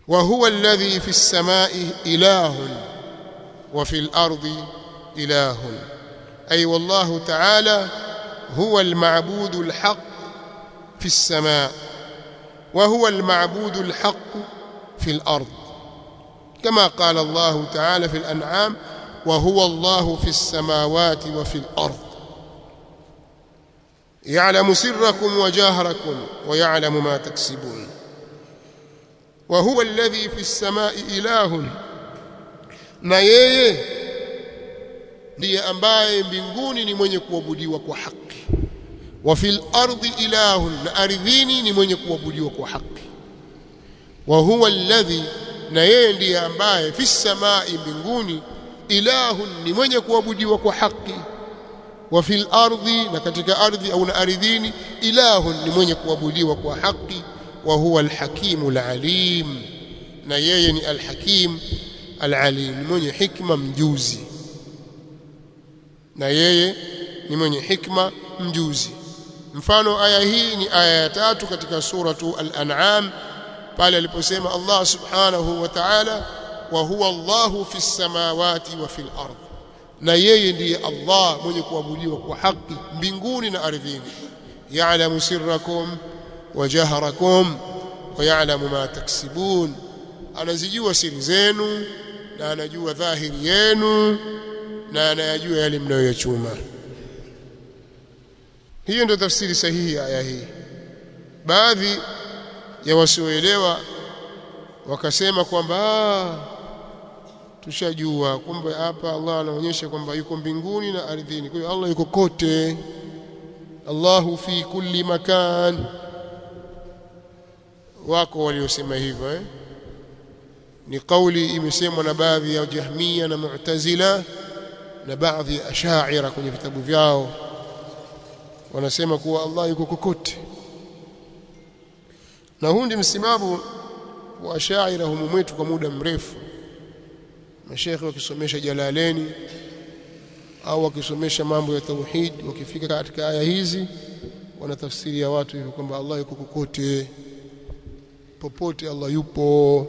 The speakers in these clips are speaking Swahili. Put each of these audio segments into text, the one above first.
وهو الذي في السماء إله وفي الأرض إله أي والله تعالى هو المعبود الحق في السماء وهو المعبود الحق في الأرض كما قال الله تعالى في الأنعام وهو الله في السماوات وفي الأرض يعلم سركم وجاهركم ويعلم ما تكسبون وهو الذي في السماء إله na yeye ndiye ambaye mbinguni ni mwenye kuabudiwa kwa haki wa fil ardi ilahun na ardhini ni mwenye kuabudiwa kwa haki wa huwa alladhi na yeye ndiye ambaye fi samai mbinguni ilahun ni mwenye kuabudiwa kwa haki wa fil ardi na katika ardhi au na ardhini ilahun ni mwenye kuabudiwa kwa haki wa huwa alhakimu alalim na yeye ni alhakim alalim mwenye hikma mjuzi na yeye ni mwenye hikma mjuzi mfano aya hii ni aya ya tatu katika suratu al-an'am pale aliposema Allah subhanahu wa ta'ala wa huwa Allahu fi samawati wa fil ard na yeye ndiye Allah mwenye kuabudiwa kwa haki mbinguni na ardhini ya'lamu sirrakum wa jahrakum wa ya'lamu ma taksibun anazijua siri zenu na anajua dhahiri yenu na anayajua yale mnayoyachuma hiyo ndio tafsiri sahihi ya aya hii baadhi ya wasioelewa wakasema kwamba tushajua kumbe hapa Allah anaonyesha kwamba yuko mbinguni na ardhini kwa hiyo Allah yuko kote Allahu fi kulli makan wako waliosema hivyo eh? ni kauli imesemwa na baadhi ya Jahmiya na Mu'tazila na baadhi ya Ash'ari kwenye vitabu vyao wanasema kuwa Allah yuko kokote na huu ndi msimamo wa Ash'ari humu mwetu kwa muda mrefu mashekhe wakisomesha Jalaleni au wakisomesha mambo ya tauhid wakifika katika aya hizi wanatafsiria watu hivyo kwamba Allah yuko kokote popote Allah yupo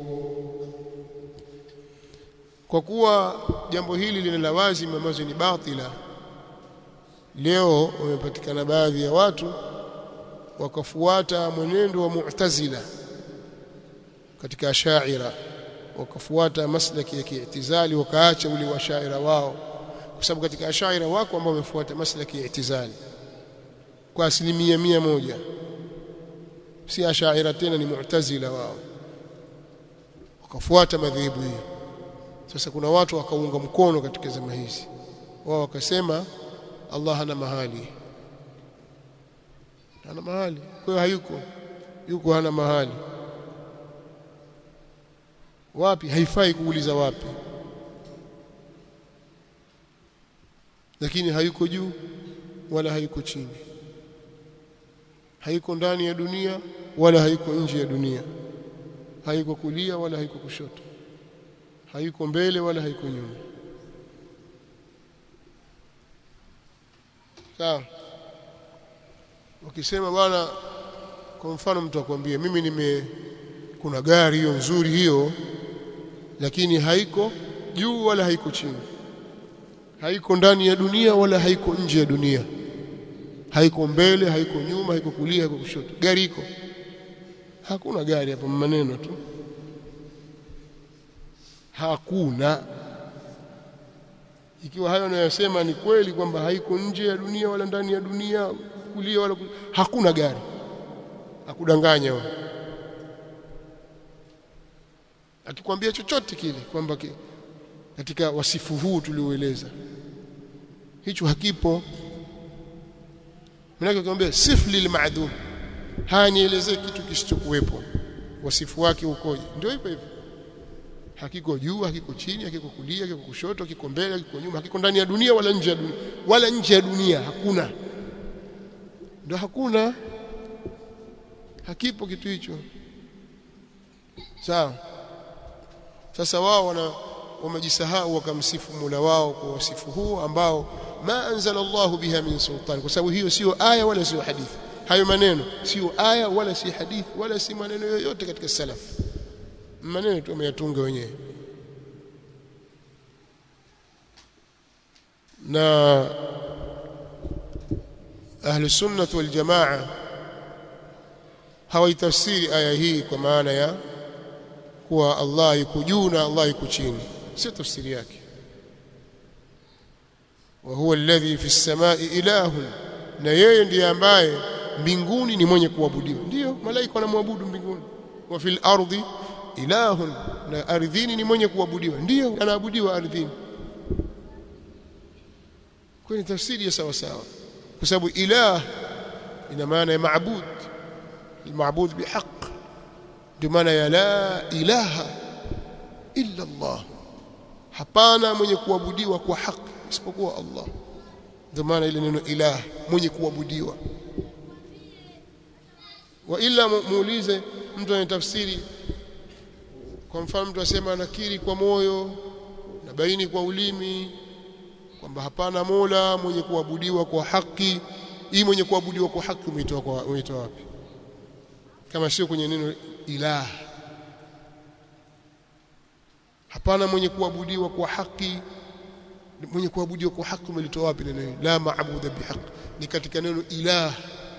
kwa kuwa jambo hili lina lawazim ambazo ni batila leo wamepatikana baadhi ya watu wakafuata mwenendo wa Mu'tazila katika Ash'ira wakafuata maslaki ya kiitizali wakaacha ule washaira wao kwa sababu katika Ash'ira wako ambao wamefuata maslaki ya itizali kwa asilimia mia moja si Ash'ira tena ni Mu'tazila wao wakafuata madhehebu hiyo sasa kuna watu wakaunga mkono katika zama hizi wao wakasema Allah hana mahali hana mahali kwa hiyo hayuko yuko hana mahali wapi haifai kuuliza wapi lakini hayuko juu wala hayuko chini hayuko ndani ya dunia wala hayuko nje ya dunia hayuko kulia wala hayuko kushoto hayuko mbele wala hayuko nyuma sawa ukisema bwana kwa mfano mtu akwambia mimi nime kuna gari hiyo nzuri hiyo lakini haiko juu wala haiko chini haiko ndani ya dunia wala haiko nje ya dunia haiko mbele haiko nyuma haiko kulia haiko kushoto gari iko hakuna gari hapo maneno tu hakuna ikiwa hayo anayosema ni kweli kwamba haiko nje ya dunia wala ndani ya dunia kulia wala kulia. hakuna gari akudanganya wewe akikwambia chochote kile kwamba ki, katika wasifu huu tulioeleza hicho hakipo mnake kumwambia sif lil ma'dum haya nielezee kitu kisichokuwepo wasifu wake ukoje ndio hivyo hivyo hakiko juu hakiko chini hakiko kulia hakiko kushoto hakiko mbele hakiko nyuma hakiko ndani ya dunia wala nje ya dunia wala nje ya dunia hakuna ndio hakuna hakipo kitu hicho sawa sasa wao wana wamejisahau wakamsifu Mola wao kwa wasifu huu ambao ma anzala Allah biha min sultan kwa sababu hiyo sio aya wala sio hadithi hayo maneno sio aya wala si hadithi wala si maneno yoyote katika salaf maneno tu ameyatunga wenyewe na ahlu sunnah wal jamaa hawaitafsiri aya hii kwa maana ya kuwa Allah yuko juu na Allah yuko chini sio tafsiri yake wa huwa alladhi fi samai ilahun na yeye ndiye ambaye mbinguni ni mwenye kuabudiwa ndio malaika wanamwabudu mbinguni wa fil ardi ilahun na ardhini ni mwenye kuabudiwa ndio anaabudiwa ardhini kwa ni tafsiri ya sawa sawa kwa sababu ilah ina maana ya maabud المعبود بحق بمعنى يا لا إله إلا الله hapana mwenye kuabudiwa kwa haki isipokuwa Allah ndio maana ile neno ilah mwenye kuabudiwa wa ila muulize mtu anayetafsiri kwa mfano mtu asema nakiri kwa moyo na baini kwa ulimi kwamba hapana mola mwenye kuabudiwa kwa haki hii mwenye kuabudiwa kwa haki umeitoa kwa umeitoa wapi kama sio kwenye neno ilah hapana mwenye kuabudiwa kwa haki mwenye kuabudiwa kwa haki umelitoa wapi neno hili la maabuda bihaq ni katika neno ilah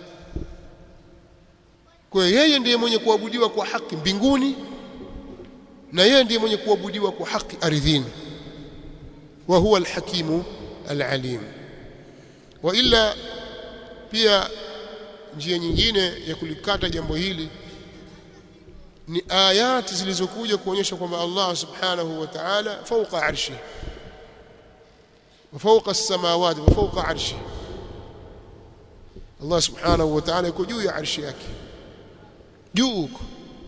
kwa yeye ndiye mwenye kuabudiwa kwa haki mbinguni na yeye ndiye mwenye kuabudiwa kwa haki ardhini wa huwa alhakimu alalim wa illa pia njia nyingine ya kulikata jambo hili ni ayati zilizokuja kuonyesha kwamba Allah subhanahu wa ta'ala fawqa arshi wa fawqa as-samawati wa fawqa arshi Allah subhanahu wa ta'ala yuko juu ya arshi yake juu huko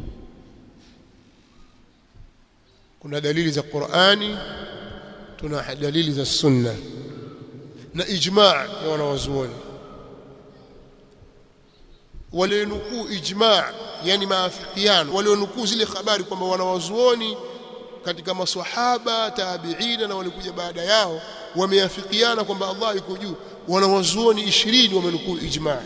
kuna dalili za Qur'ani tuna dalili za sunna na ijma' ya wanawazuoni walionukuu ijma' yani maafikiano walionukuu zile habari kwamba wanawazuoni katika maswahaba tabiina na walikuja baada yao wameafikiana kwamba Allah yuko juu wanawazuoni 20 wamenukuu ijma'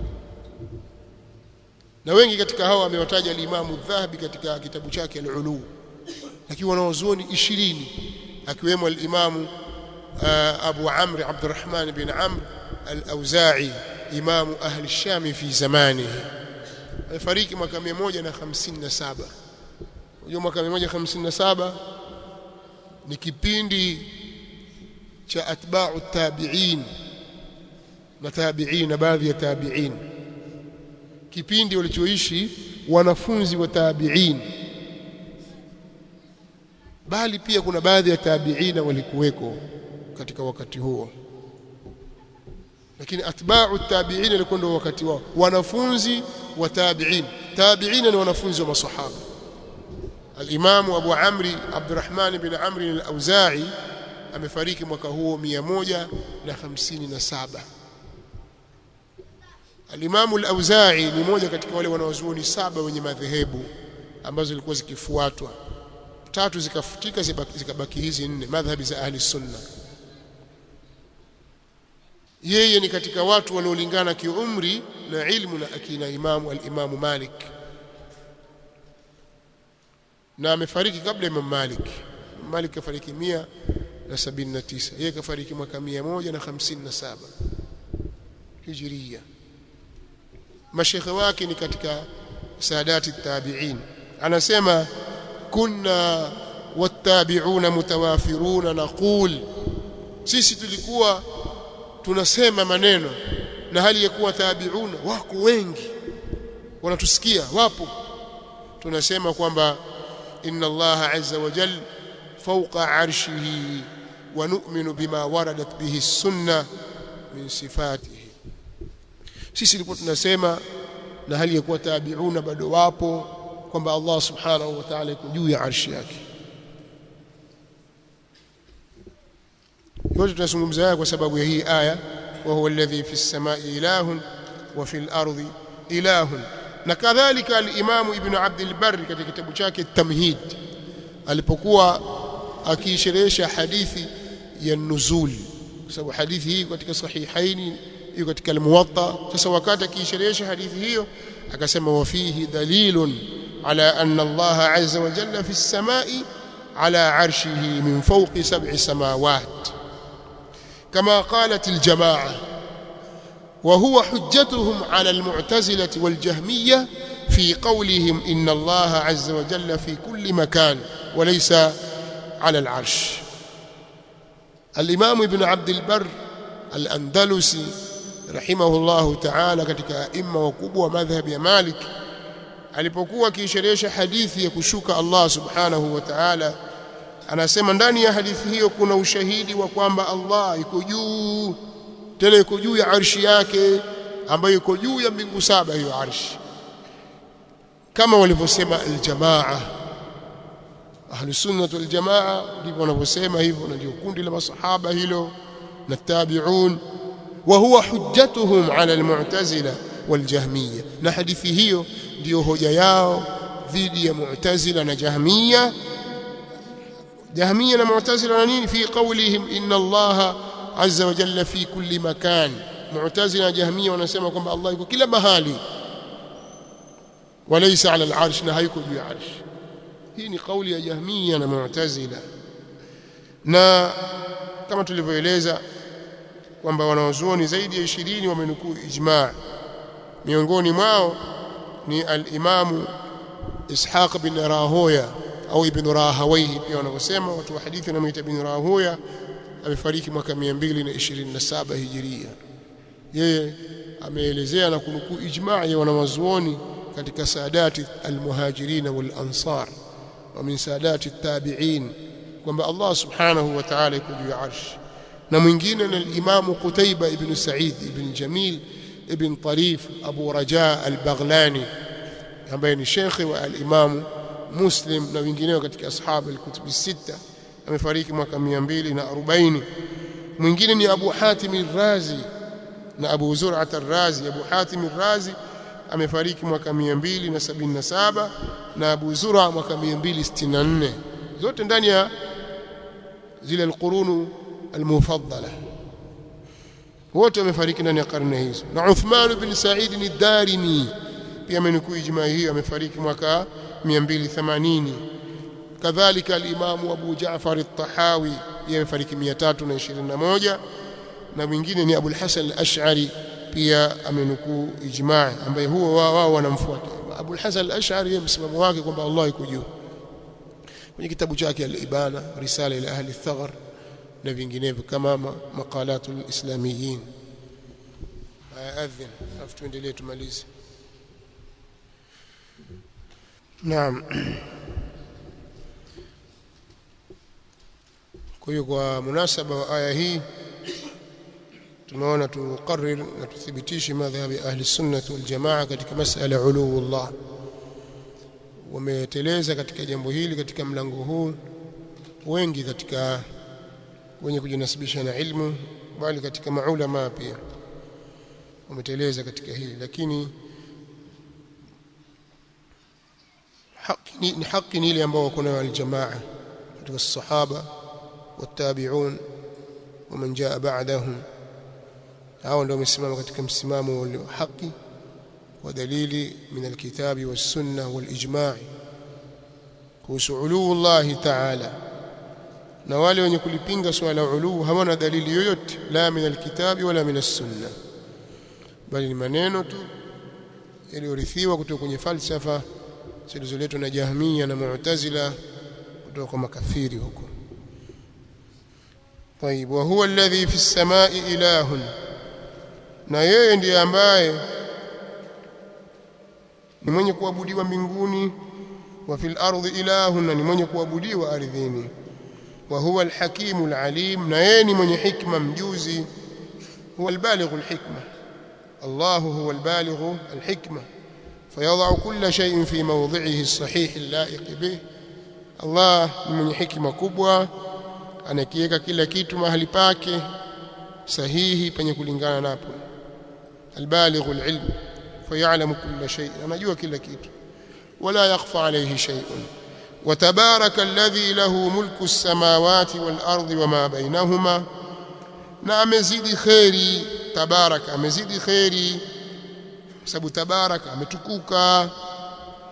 na wengi katika hao amewataja al-Imam dhahabi katika kitabu chake al-Ulu lakini wanawazuoni 20 akiwemo al-Imam Abu Amr Abdurrahman bin Amr al-Auza'i imamu ahli Sham fi zamanihi alifariki mwaka 157 unajua mwaka 157 ni kipindi cha atba'u tabi'in na tabi'in na baadhi ya tabi'in kipindi walichoishi wanafunzi wa tabi'in bali pia kuna baadhi ya tabi'ina walikuweko katika wakati huo lakini atba'u tabi'in walikuwa ndio wakati wao wanafunzi wa tabi'in tabi'ina ni wanafunzi wa masahaba al-Imam Abu Amri Abdurrahman bin Amr al-Auza'i amefariki mwaka huo 157 Al-Imam al-Auza'i ni mmoja katika wale wanawazuoni saba wenye madhehebu ambazo zilikuwa zikifuatwa tatu zikafutika zikabaki hizi nne madhhabi za ahli sunna yeye ni katika watu waliolingana kiumri na ilmu na akina imamu al-Imamu Malik na amefariki kabla Imam Malik Malik kafariki mia na sabini na tisa yeye kafariki mwaka mia moja na hamsini na saba hijiria mashekhe wake ni katika saadati tabi'in anasema kunna wattabi'una mutawafiruna naqul sisi tulikuwa tunasema maneno na hali ya kuwa tabi'una wako wengi wanatusikia wapo tunasema kwamba inna Allah azza wa jalla fawqa arshihi wa nu'minu bima waradat bihi sunna min sifatihi sisi tulikuwa tunasema na hali ya kuwa tabi'una bado wapo kwamba Allah subhanahu wa ta'ala yuko juu ya arshi yake yote tunazungumza haya kwa sababu ya hii aya wa huwa alladhi fi samai ilahun wa fil ardi ilahun na kadhalika al-Imam Ibn Abd al-Barr katika kitabu chake Tamhid alipokuwa akiisherehesha hadithi ya nuzul kwa sababu hadithi hii katika sahihaini iko katika al-Muwatta sasa wakati akiisherehesha hadithi hiyo akasema wa fihi dalilun على أن الله عز وجل في السماء على عرشه من فوق سبع سماوات كما قالت الجماعة وهو حجتهم على المعتزلة والجهمية في قولهم إن الله عز وجل في كل مكان وليس على العرش الإمام ابن عبد البر الأندلسي رحمه الله تعالى katika aima wakubwa wa madhhabi ya Malik alipokuwa akisherehesha hadithi ya kushuka Allah subhanahu wa ta'ala anasema ndani ya hadithi hiyo kuna ushahidi wa kwamba Allah yuko juu tena yuko juu ya arshi yake ambayo yuko juu ya mbingu saba hiyo arshi kama walivyosema aljamaa ahlus sunnah wal jamaa ndivyo wanavyosema hivyo na ndio kundi la masahaba hilo na tabi'un wa huwa hujjatuhum ala almu'tazila waljahmiyya na hadithi hiyo ndiyo hoja yao dhidi ya mu'tazila na jahmiyya jahmiyya na mu'tazila na nini fi qawlihim inna allaha azza wa jalla fi kulli makan mu'tazila na jahmiyya wanasema kwamba allah yuko kila mahali walaysa ala al-arsh na hayuko juu ya arsh hii ni kauli ya jahmiyya na mu'tazila na kama tulivyoeleza kwamba wanaozuoni zaidi ya 20 wamenukuu ijma' miongoni mwao ni al-Imam Ishaq bin Rahoya au Ibn Rahawayhi pia wanavyosema watu wa hadithi wanamuita Ibn Rahoya amefariki mwaka 227 Hijiria yeye ameelezea na kunukuu ijma' ya wanawazuoni katika saadati al-muhajirin wal ansar wa min saadati at-tabi'in kwamba Allah subhanahu wa ta'ala yuko juu ya arsh na mwingine ni al-Imam Qutayba ibn Sa'id ibn Jamil ibn Tarif Abu Raja al-Baghlani ambaye ni shekhi wa al-Imam Muslim na wengineo katika ashabu al-kutub sita amefariki mwaka 240 mwingine ni Abu Hatim al-Razi na Abu Zur'at al-Razi Abu Hatim al-Razi amefariki mwaka 277 na Abu Zur'a mwaka 264 zote ndani ya zile alqurunu almufaddala wote wamefariki ndani ya karne hizo na Uthman bin Sa'id ad-Darimi pia amenukuu ijma hiyo amefariki mwaka 280 kadhalika al-Imam Abu Ja'far at-Tahawi yeye amefariki 321 na mwingine ni Abu al-Hasan al-Ash'ari pia amenukuu ijma ambaye huo wao wanamfuata Abu al-Hasan al-Ash'ari yeye msimamo wake kwamba Allah yuko juu kwenye kitabu chake al-Ibana risala ila ahli al-Thaghar na vinginevyo kama maqalatul islamiyin aadhin afu tuendelee tumalize naam kwa hiyo kwa munasaba wa aya hii tumeona tuqarrir na tuthibitishe madhhabi ahli sunnah wal jamaa katika masala uluullah wameteleza katika jambo hili katika mlango huu wengi katika wenye kujinasibisha na ilmu bali katika maulama pia wameteleza katika hili lakini haki ni, ni haki ni ile ambao wako nayo aljamaa katika sahaba watabi'un ومن جاء بعدهم hao ndio wamesimama katika msimamo wa haki wa dalili min alkitabi was-sunnah wal-ijma' kuhusu uluu Allah ta'ala na wale wenye kulipinga swala uluu hawana dalili yoyote la min alkitabi wala min as-sunnah bali ni maneno tu yaliyorithiwa kutoka kwenye falsafa zilizoletwa na Jahmiya na Mu'tazila kutoka kwa makafiri huko طيب وهو الذي في السماء إله na yeye ndiye ambaye ni mwenye kuabudiwa mbinguni wa fil ardi ilahun na ni mwenye kuabudiwa ardhini wa huwa alhakimu alalim na yeye ni mwenye hikma mjuzi huwa albalighu alhikma Allah huwa albalighu alhikma فيضع كل شيء في موضعه الصحيح اللائق به Allah ni mwenye hikma kubwa anakiweka kila kitu mahali pake sahihi penye kulingana napo البالغ العلم فيعلم كل شيء anajua kila kitu ولا يخفى عليه شيء وتبارك الذي له ملك السماوات والأرض وما بينهما na amezidi khairi tabaraka amezidi khairi sababu tabaraka ametukuka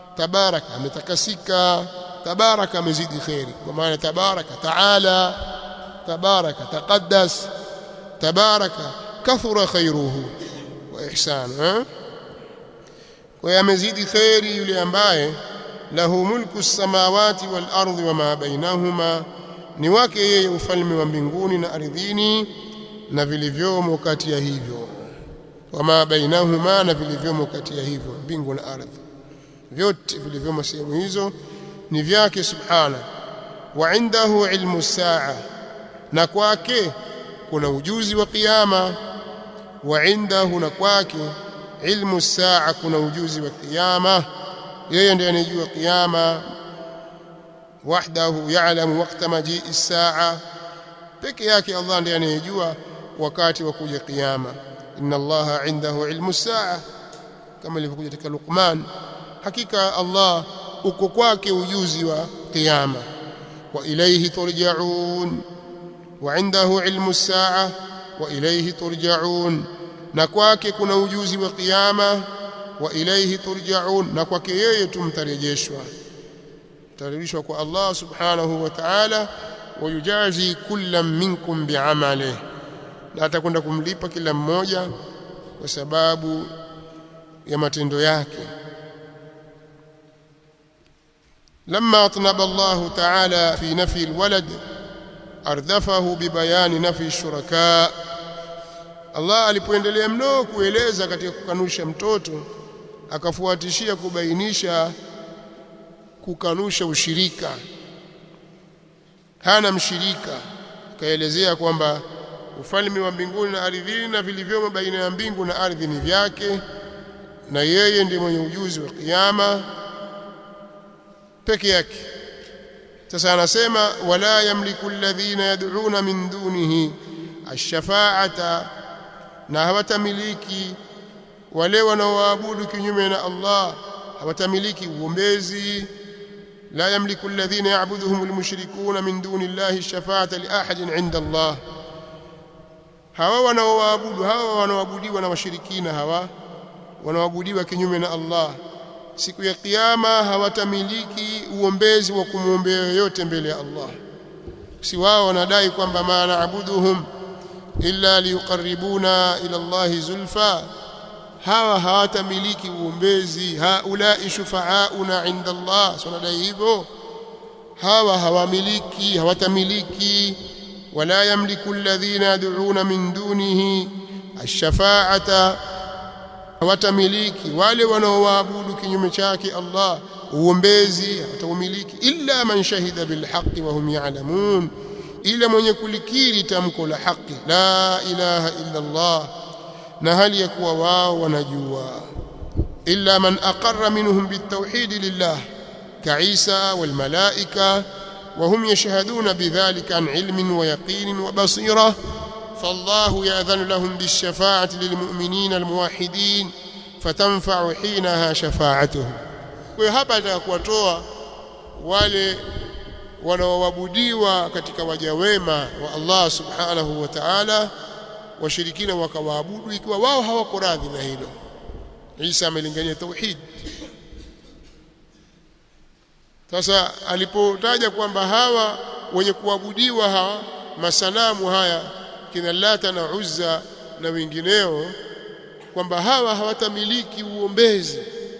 tabaraka ametakasika tabaraka amezidi khairi kwa maana tabaraka taala tabaraka taqaddas tabaraka kathura khairuhu wa ihsanu kwa hiyo amezidi khairi yule ambaye lahu mulku samawati wal ardi wama bainahuma ni wake yeye ufalme wa mbinguni na ardhini na vilivyomo kati ya hivyo wama bainahuma na vilivyomo kati ya hivyo mbingu na ardhi vyote vilivyomo sehemu hizo ni vyake subhana wa indahu ilmu saa na kwake kuna ujuzi wa kiyama wa indahu na kwake ilmu saa kuna ujuzi wa kiyama yeye ndiye anejua kiyama wahdahu ya'lamu waqta majii as-saa peke yake Allah ndiye anejua wakati wa kuja kiyama inna allaha indahu ilmu saa kama ilivyokuja katika Luqman hakika Allah uko kwake ujuzi wa kiyama wa ilayhi turja'un wa indahu ilmu saa wa ilayhi turja'un na kwake kuna ujuzi wa kiyama wa ilayhi turja'un na kwake yeye tumtarejeshwa tarejeshwa kwa Allah subhanahu wa ta'ala wayujazi kullam minkum bi'amalihi na atakwenda kumlipa kila mmoja kwa sababu ya matendo yake لما أطنب الله تعالى في نفي الولد أردفه ببيان نفي الشركاء Allah alipoendelea mno kueleza katika kukanusha mtoto akafuatishia kubainisha kukanusha ushirika hana mshirika akaelezea kwamba ufalme wa mbinguni na ardhini na vilivyomo baina ya mbingu na ardhi ni vyake na yeye ndiye mwenye ujuzi wa kiyama peke yake sasa anasema wala yamliku alladhina yad'una min dunihi ash-shafa'ata na hawatamiliki wale wanaoabudu kinyume na Allah hawatamiliki uombezi la yamliku alladhina ya'buduhum almushrikuna min duni Allahi ash-shafa'ata li ahadin 'inda Allah hawa wanaoabudu hawa wanaoabudiwa na washirikina hawa wanaoabudiwa kinyume na Allah siku ya kiyama hawatamiliki uombezi wa kumwombea yoyote mbele ya Allah si wao wanadai kwamba ma naabuduhum illa liyuqarribuna ila Allah zulfa hawa hawatamiliki uombezi haulai shufaauna inda Allah wanadai hivyo hawa hawamiliki hawatamiliki wala yamliku alladhina yad'una min dunihi ash-shafa'ata hawatamiliki wale wanaoabudu kinyume chake Allah uombezi hataumiliki illa man shahida bilhaqqi wa hum ya'lamun ila mwenye kulikiri tamko la haki la ilaha illa Allah na hali ya kuwa wao wanajua illa man aqarra minhum bitawhid lillah كعيسى والملائكة وهم يشهدون بذلك عن علم ويقين وبصيرة فالله يأذن لهم بالشفاعة للمؤمنين الموحدين فتنفع حينها شفاعتهم وهapa atakuwatoa wale wanaoabudiwa katika waja wema wa Allah subhanahu wa ta'ala washirikina wakawaabudu ikiwa wao hawako radhi na hilo Isa amelingania tauhid sasa alipotaja kwamba hawa wenye kuabudiwa hawa masanamu haya kina Lata na Uzza na wengineo kwamba hawa hawatamiliki uombezi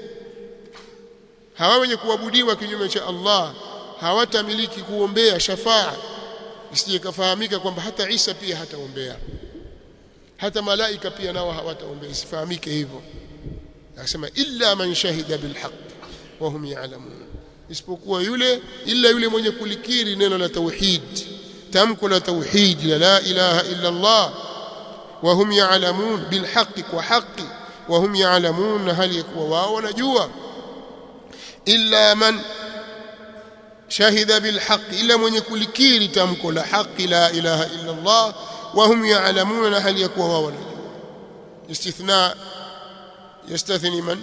hawa wenye kuabudiwa kinyume cha Allah hawatamiliki kuombea shafaa isije kafahamika kwamba hata Isa pia hataombea hata malaika pia nao hawataombea isifahamike hivyo akasema illa man shahida bilhaq wa hum ya'lamun isipokuwa yule illa yule mwenye kulikiri neno la tauhid tamko la tauhid la la ilaha illa Allah wa hum ya'lamun bilhaq kwa haki wa hum ya'lamun hali yakuwa wao wanajua illa man shahida bilhaq illa mwenye kulikiri tamko la haki la ilaha illa Allah wa hum ya'lamun hali yakuwa wao wanajua istithna يستثني من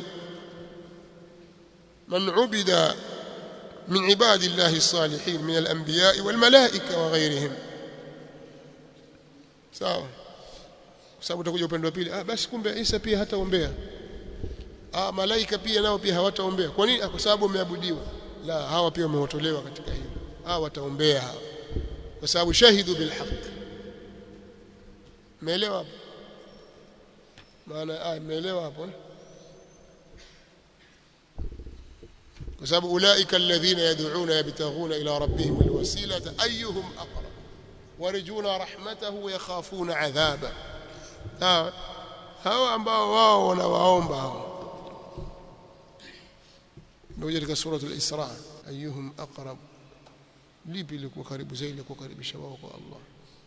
من عبد من عباد الله الصالحين من الأنبياء والملائكة وغيرهم sawa sababu utakuja upande wa pili ah basi kumbe Isa pia hataombea ah malaika pia nao pia hawataombea kwa nini kwa sababu wameabudiwa la hawa pia wameotolewa katika hilo hawa wataombea hawa kwa sababu shahidu bilhaq umeelewa hapo maana ah umeelewa hapo kwa sababu ulaika alladhina yad'una yabtaghuna ila rabbihim alwasilata ayyuhum aqrab warjuna rahmatahu wa yakhafuna adhaba hawa ambao wao wanawaomba hao ndio katika sura al-Isra ayyuhum aqrab lipi liko karibu zaidi kukaribisha wao kwa Allah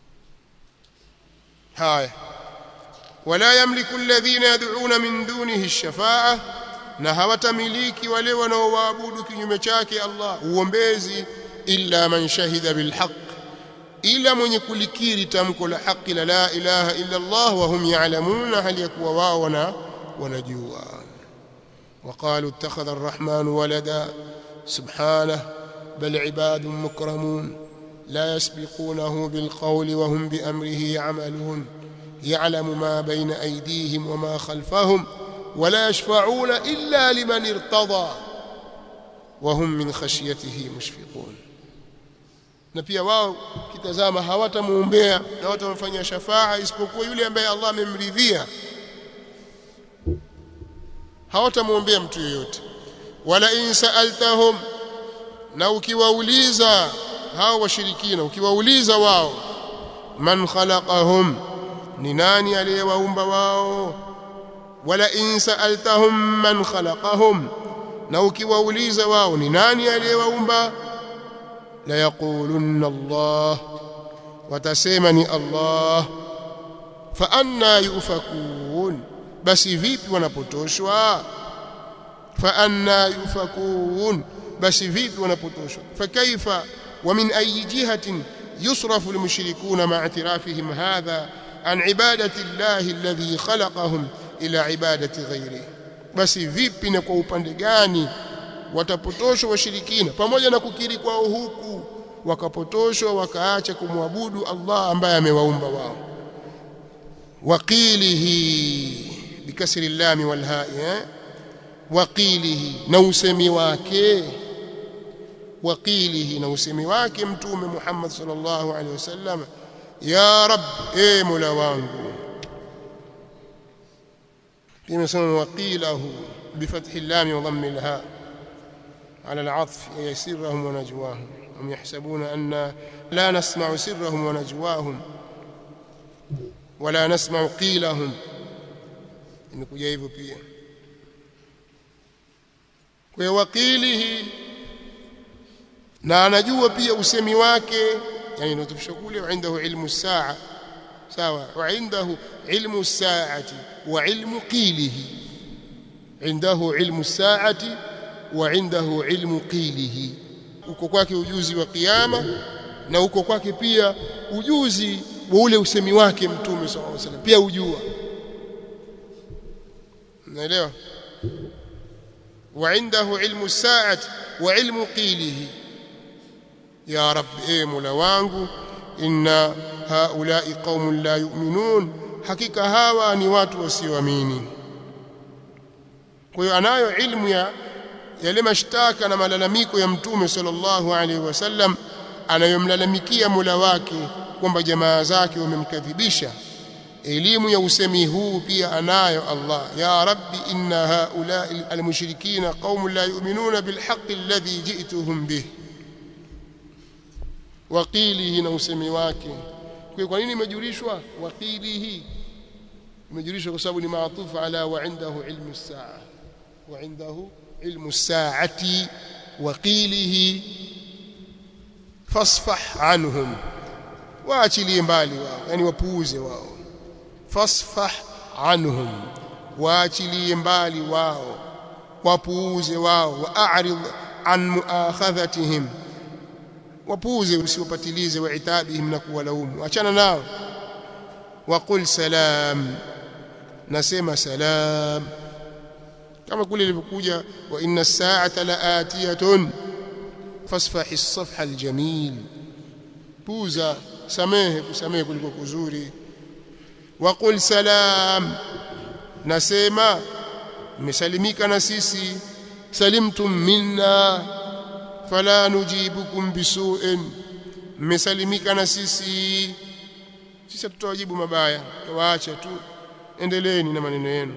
haya wala yamliku alladhina yad'una min dunihi ash-shafa'a na hawatamiliki wale wanaoabudu kinyume chake Allah uombezi illa man shahida bilhaq ila mwenye kulikiri tamko la haki la la ilaha illa Allah wa hum ya'lamuna hali yakuwa wao wana wanajua وقالوا اتخذ الرحمن ولدا سبحانه بل عباد مكرمون لا يسبقونه بالقول وهم بأمره يعملون يعلم ما بين أيديهم وما خلفهم ولا يشفعون إلا لمن ارتضى وهم من خشيته مشفقون na pia wao kitazama hawatamuombea na hawatamfanyia shafaa isipokuwa yule ambaye Allah amemridhia hawatamuombea mtu yeyote wala in sa'altahum na ukiwauliza hao washirikina ukiwauliza wao man khalaqahum ni nani aliyewaumba wao wala in sa'altahum man khalaqahum na ukiwauliza wao ni nani aliyewaumba la yaqulunna Allah watasema ni Allah fa anna yufakun basi vipi wanapotoshwa fa anna yufakun basi vipi wanapotoshwa fa kaifa wa min ayi jihatin yusrafu almushrikuna ma'a i'tirafihim hadha an ibadati llahi alladhi khalaqahum ila ibadati ghairihi basi vipi na kwa upande gani watapotoshwa washirikina pamoja na kukiri kwao huku wakapotoshwa wakaacha kumwabudu Allah ambaye amewaumba wao waqilihi bikasri llami wal ha'i waqilihi na usemi wake waqilihi na usemi wake mtume Muhammad sallallahu alaihi wasallam ya rab e mola wangu imesema waqilahu bifathi llami wa dhammi lha على العطف أي سرهم ونجواهم هم يحسبون أن لا نسمع سرهم ونجواهم ولا نسمع قيلهم imekuja hivyo pia kwa waqilihi na anajua pia usemi wake yani ndio kule indahu ilmu saa sawa wa indahu ilmu saati wa ilmu qilihi indahu ilmu saati wa indahu ilmu qilihi uko kwake ujuzi wa kiyama na uko kwake pia ujuzi wa ule usemi wake mtume sallallahu alaihi wasallam pia ujua naelewa wa indahu ilmu saati wa ilmu qilihi ya rab e mola wangu inna haulai qaumun la yu'minun hakika hawa ni watu wasioamini kwa hiyo anayo ilmu ya yale mashtaka na malalamiko ya mtume sallallahu alaihi wasallam anayomlalamikia Mola wake kwamba jamaa zake wamemkadhibisha elimu ya usemi huu pia anayo Allah ya rabbi inna haula almushrikina qaumun la yu'minuna bilhaqqi alladhi ji'tuhum bih waqilihi na usemi wake kwa nini imejulishwa waqilihi imejulishwa kwa sababu ni maatufu ala wa indahu ilmu saa wa indahu علم الساعة وقيله فاصفح عنهم waachilie mbali wao yani wapuuze wao fasfah anhum waachilie mbali wao wapuuze wao waarid an muakhadhatihim wapuuze usiwapatilize waitabihim na kuwalaumu achana nao waqul salam nasema salam kama kule ilivyokuja wa inna as-sa'ata la'atiyatun fasfahi as-safha al-jamil puza samehe kusamehe kuliko kuzuri wa qul salam nasema mmesalimika na sisi salimtum minna fala nujibukum bisu'in mmesalimika na sisi sisi tutawajibu mabaya tuwaache tu endeleeni na maneno yenu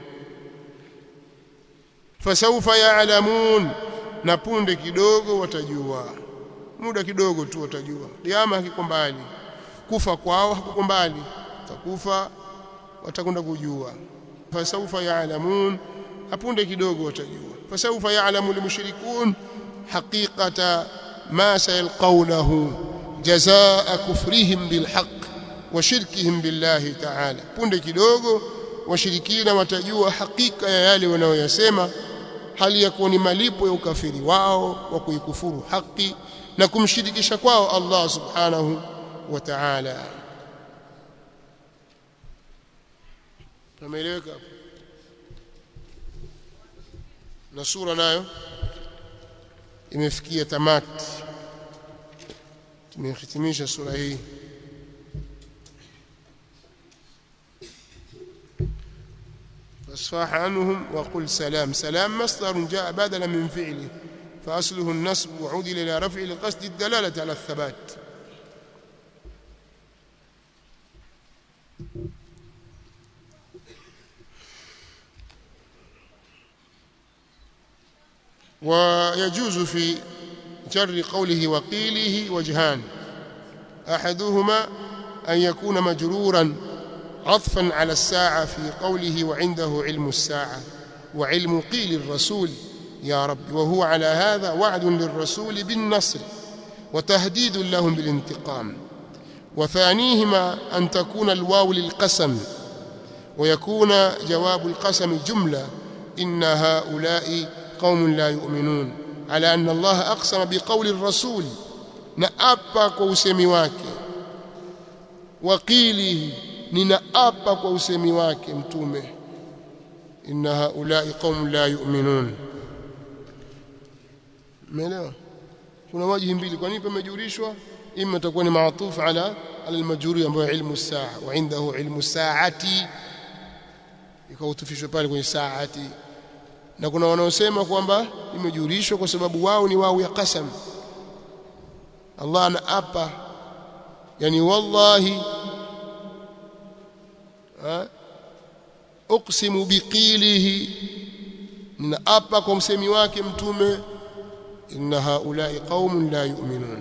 fasawfa ya'lamun na punde kidogo watajua muda kidogo tu watajua kiama hakiko mbali kufa kwao hakuko mbali takufa watakwenda kujua fasawfa ya'lamun hapunde kidogo watajua fasawfa ya'lamu almushrikun haqiqata ma sayalqawnahu jazaa kufrihim bilhaq wa shirkihim billahi ta'ala punde kidogo washirikina watajua hakika ya yale wanayoyasema hali ya kuwa ni malipo ya ukafiri wao wa kuikufuru haki na kumshirikisha kwao Allah subhanahu wa ta'ala tumeeleweka na sura nayo imefikia tamati tumehitimisha sura hii فاصفح عنهم وقل سلام سلام مصدر جاء بدلا من فعله فأصله النصب وعدل إلى رفع لقصد الدلالة على الثبات ويجوز في جر قوله وقيله وجهان أحدهما أن يكون مجرورا عطفا على الساعة في قوله وعنده علم الساعة وعلم قيل الرسول يا رب وهو على هذا وعد للرسول بالنصر وتهديد لهم بالانتقام وثانيهما أن تكون الواو للقسم ويكون جواب القسم جملة إن هؤلاء قوم لا يؤمنون على أن الله أقسم بقول الرسول نأبا كوسمي wake وقيله ninaapa kwa usemi wake mtume inna haulai qaum la yu'minun umeelewa kuna wajihi mbili kwa nini pamejurishwa imma itakuwa ni maatuf ala ala almajruri ambayo ilmu saa wa indahu ilmu saati ikautufishwa pale kwenye saati na kuna wanaosema kwamba imejurishwa kwa sababu wao ni wao ya qasam Allah anaapa yani wallahi uqsimu biqilihi ninaapa kwa msemi wake mtume inna haulai qaumun la yu'minun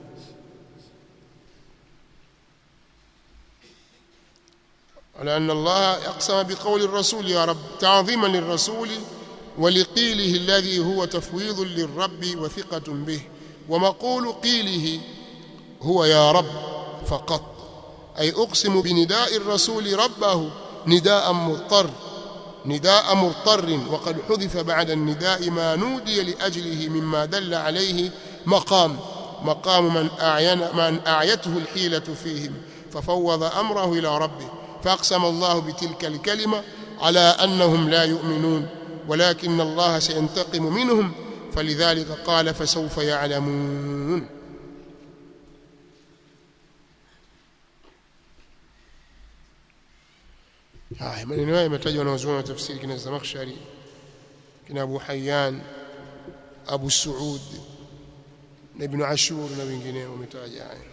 على أن الله أقسم بقول الرسول يا رب تعظيما للرسول ولقيله الذي هو تفويض للرب وثقة به ومقول قيله هو يا رب فقط أي أقسم بنداء الرسول ربه نداء مضطر نداء مضطر وقد حذف بعد النداء ما نودي لأجله مما دل عليه مقام مقام من أعين من أعيته الحيلة فيهم ففوض أمره إلى ربه فأقسم الله بتلك الكلمة على أنهم لا يؤمنون ولكن الله سينتقم منهم فلذلك قال فسوف يعلمون haya maneno haya yametajwa na wazuoni wa tafsiri kina Zamakhshari kina Abu Hayyan Abu Suud na Ibn Ashur na wengineo wametaja haya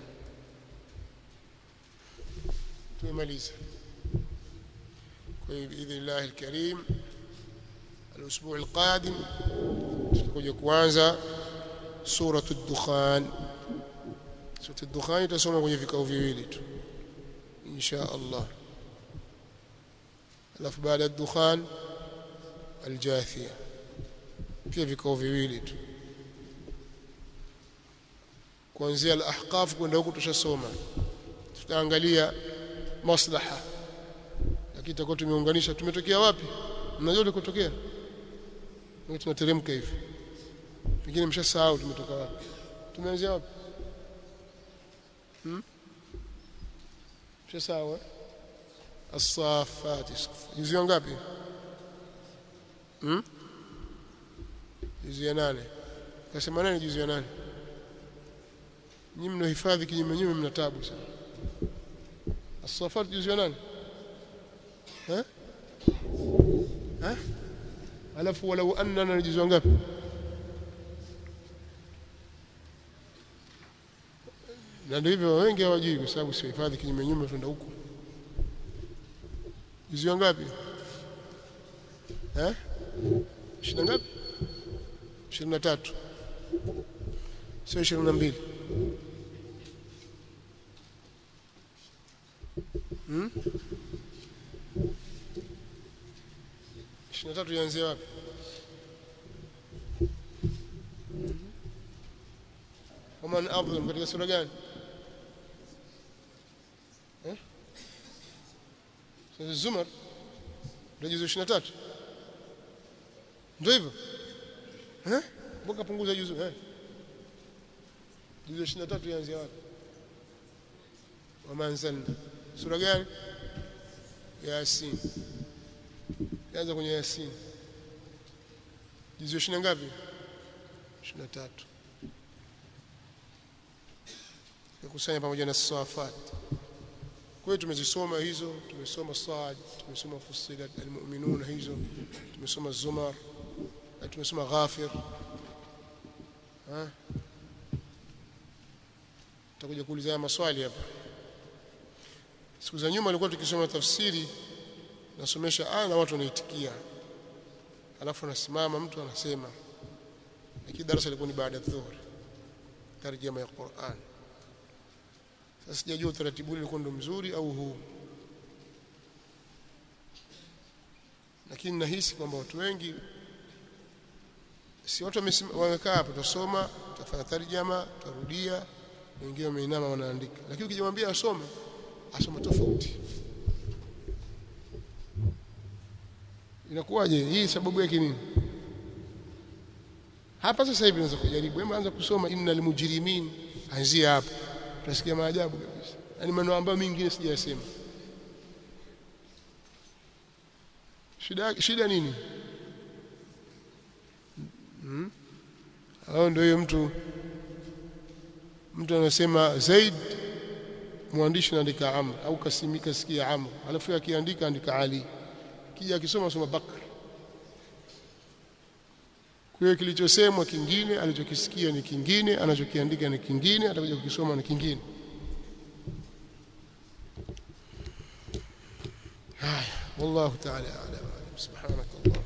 tumemaliza kwa hiyo biidhnillah alkarim الاسبوع القادم tutakuja kuanza sura ad-dukhan sura ad-dukhan itasoma kwenye vikao viwili tu insha Allah alafu baada ya dukhan aljathia pia vikao viwili tu kuanzia al-ahqaf kwenda huko tushasoma tutaangalia maslaha lakini tutakuwa tumeunganisha tumetokea wapi mnajua tulikotokea ndio tunateremka hivi pengine mshasahau tumetoka wapi tumeanzia wapi hmm? mshasahau eh? الصافات juzi ngapi hmm juzi ya nane kasema nani juzi ya nane nyinyi mnahifadhi kinyume nyume mna tabu sana الصافات juzi ya nane eh eh alafu walau annana ni juzu ngapi na ndio hivyo wengi hawajui kwa sababu sio hifadhi kinyume nyume tuenda huko juzu ngapi eh ishirini ngapi ishirini na tatu sio ishirini na mbili hmm? ishirini na tatu ianzie wapi waman adhlam katika sura gani eh? sura zumar ndio juzu ishirini na tatu ndio hivyo eh? mbona punguza juzu eh? juzu ishirini na tatu ianzie wapi wama anzalna sura gani yasin anza kwenye yasin juzu ishirini ngapi ishirini na tatu kukusanya pamoja na safat kwa hiyo tumezisoma hizo tumesoma Saad tumesoma Fussilat almu'minun hizo tumesoma Zumar na tumesoma Ghafir ha tutakuja kuuliza maswali hapa siku za nyuma alikuwa tukisoma tafsiri nasomesha aya na watu wanaitikia alafu anasimama mtu anasema lakini darasa lilikuwa ni baada ya dhuhuri tarjama ya Qur'an sasa sijajua utaratibu ule ulikuwa ndo mzuri au huu lakini nahisi kwamba watu wengi si watu wamekaa hapo tutasoma tutafanya tarjama tutarudia wengine wameinama wanaandika lakini ukijamwambia asome asoma tofauti inakuwaje hii sababu yake nini hapa sasa hivi naweza kujaribu hebu anza kusoma innal mujrimin anzia hapo utasikia maajabu kabisa yani maneno ambayo mingine sijayasema shida shida nini hmm? au ndio hiyo mtu mtu anasema Zaid mwandishi anaandika Amr au kasimika sikia Amr alafu akiandika andika Ali kija akisoma soma Bakr kwa hiyo kilichosemwa kingine alichokisikia ni kingine anachokiandika ni kingine atakuja kukisoma ni kingine haya wallahu ta'ala a'lam subhanakallahumma